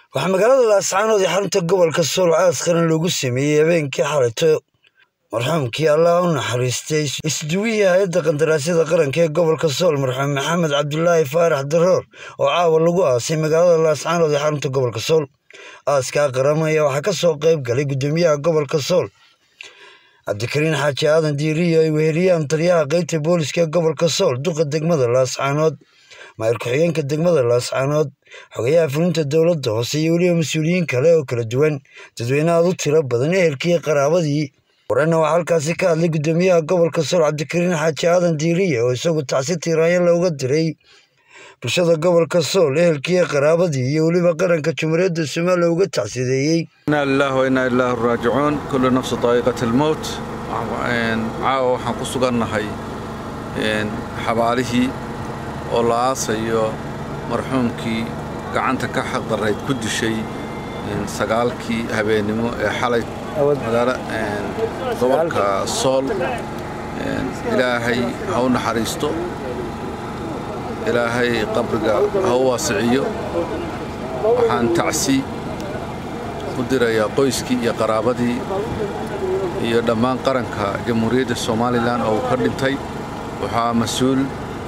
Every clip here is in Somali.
waxaa magaalada laascaanood ee xarunta gobolka sool caas qaran loogu sameeyey habeenkii xalayto marxuumkii allah u naxariistay isduwihii hay-adda qandaraasyada qaranka ee gobolka sool marxuum maxamed cabdulaahi faarax daroor oo caawa lagu aasay magaalada laascaanood ee xarunta gobolka sool aaskaa qaran ayaa waxaa ka soo qayb galay guddoomiyaha gobolka sool cabdikariin xaaji aadan diiriyo ay weheliyaan taliyaha qeybta booliska ee gobolka sool duqa degmada laascaanood maayir ku-xigeenka degmada laascaanood xogayaha fulinta dowladda hoose iyo weliba mas-uuliyiin kale oo kala duwan dadweyne aad u tiro badan ehelkii qaraabadii warana waxaa halkaasi ka hadlay guddoomiyaha gobolka sool cabdikariin xaaji aadan diiriye oo isagu tacsi tiiraanyo looga diray bulshada gobolka sool ehelkii qaraabadii iyo weliba qaranka jumhuuriyadda soomaaliya uga tacsideeyey inaa lilaah wa inaa ilaahi raajicuun kullu nafsu daa'iqat almowt caawa waxaan ku sugannahay xabaalihii oo la aasayo marxuumkii gacanta ka xaqdarayd ku dishay sagaalkii habeennimo ee xalay magaalo gobolka sool ilaahay ha u naxariisto ilaahay qabriga ha u waasiciyo waxaan tacsi u dirayaa qoyskii iyo qaraabadii iyo dhammaan qaranka jamhuuriyadda somalilan oo uu ka dhintay waxaa mas-uul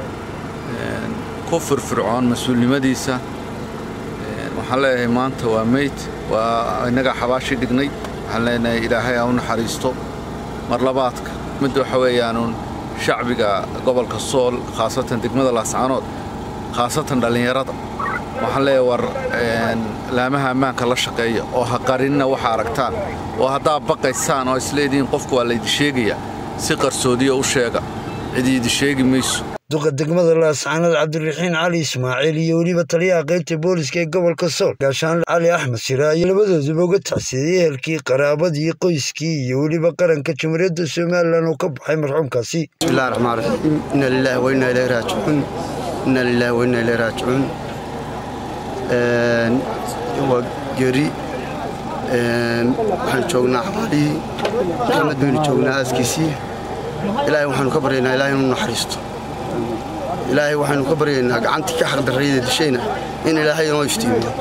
ku firfircoon mas-uulnimadiisa waxaan leeyahay maanta waa meyd waa innagaa xabaashii dhignay waxaan leenahay ilaahay ha u naxariisto mar labaadka midda waxa weeyaanuun shacbiga gobolka sool khaasatan degmada laascaanood khaasatan dhallinyarada waxaan leeyahay war laamaha ammaanka la shaqeeya oo ha qarinina waxa aragtaan oo haddaad baqaysaan oo isleedihiin qofku waa laydi sheegaya si qarsoodiya u sheega cidiidi sheegi mayso duqa degmada laascaanood cabdiraxiin cali ismaaciil iyo weliba taliyaha qaybta booliska ee gobolka sool gaashaan cali axmed sira iyo labadooduba uga tacsiiyey ehelkii qaraabadii qoyskii iyo weliba qaranka jumhuuriyadda somalilan uu ka baxay marxuumkaasi bismillahi raxmaan raxiim inna lillahi wa inna ilayhi raajicuun inna lillahi wa inna ilayhi raajicuun waa geri waxaan joognaa xabaalihii maxamed baynu joognaa aaskiisii ilaahay waxaanu ka baryaynaa ilahay inuu naxariisto ilaahay waxaynu ka baryaynaa gacantii ka xaqdarrayda dishayna in ilaahay inoo iftiimiyo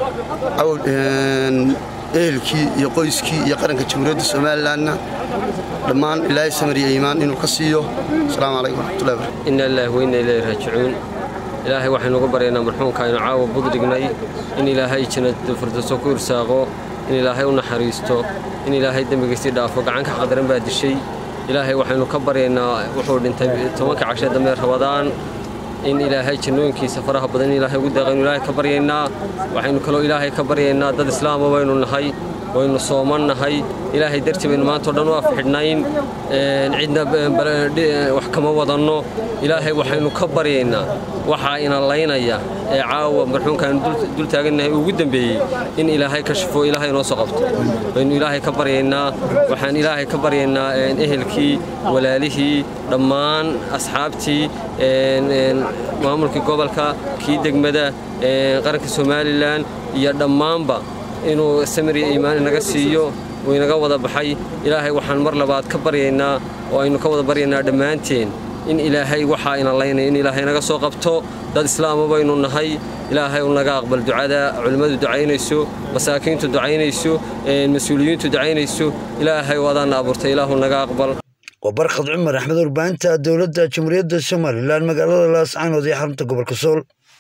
ehelkii iyo qoyskii iyo qaranka jamhuuriyadda somalilanna dhammaan ilaahay samariya iimaan inuu ka siiyo asalaamu calaykum waraxmatullahi barakatu inna lillahi wa inna ilayhi raajicuun ilaahay waxaynu uga baryaynaa marxuumka aynu caawa budrignay in ilaahay jannada firdowso ku irsaaqo in ilaahay u naxariisto in ilaahay dembigiisii dhaafo gacan ka xaqdaran baa dishay ilaahay waxaynu ka baryaynaa wuxuu dhintay tobanka cashee dambe rabadaan in ilaahay jannooyinkiisa faraha badan in ilaahay ugu deeqaynu ilaahay ka baryaynaa waxaynu kaloo ilaahay ka baryaynaa dad islaama baynu nahay waynu sooman nahay ilaahay dartii baynu maanta o dhan u afxidhnayn cidna wax kama wadanno ilaahay waxaynu ka baryaynaa waxaa ina laynaya ee caawa marxuumkaanu dul taagannahay ugu dembeeyey in ilaahay ka shifo ilaahay inoo soo qabto baynu ilaahay ka baryaynaa waxaan ilaahay ka baryaynaa ehelkii walaalihii dhammaan asxaabtii maamulkii gobolka kii degmada qaranka somalilan iyo dhammaanba inuu samiriya iimaan inaga siiyo uu inaga wada baxay ilaahay waxaan mar labaad ka baryaynaa oo aynu ka wada baryaynaa dhammaanteen in ilaahay waxaa ina laynaya in ilaahay naga soo qabto dad islaama baynu nahay ilaahay u naga aqbal ducada culimmadu ducaynayso masaakiintu ducaynayso mas-uuliyiintu ducaynayso ilaahay wadaana abuurtay ilaahu naga aqbal waa barkhad cumar axmed warbaahinta dowladda jamhuuriyadda somalilan magaalada laascaanood ee xarunta gobolka sool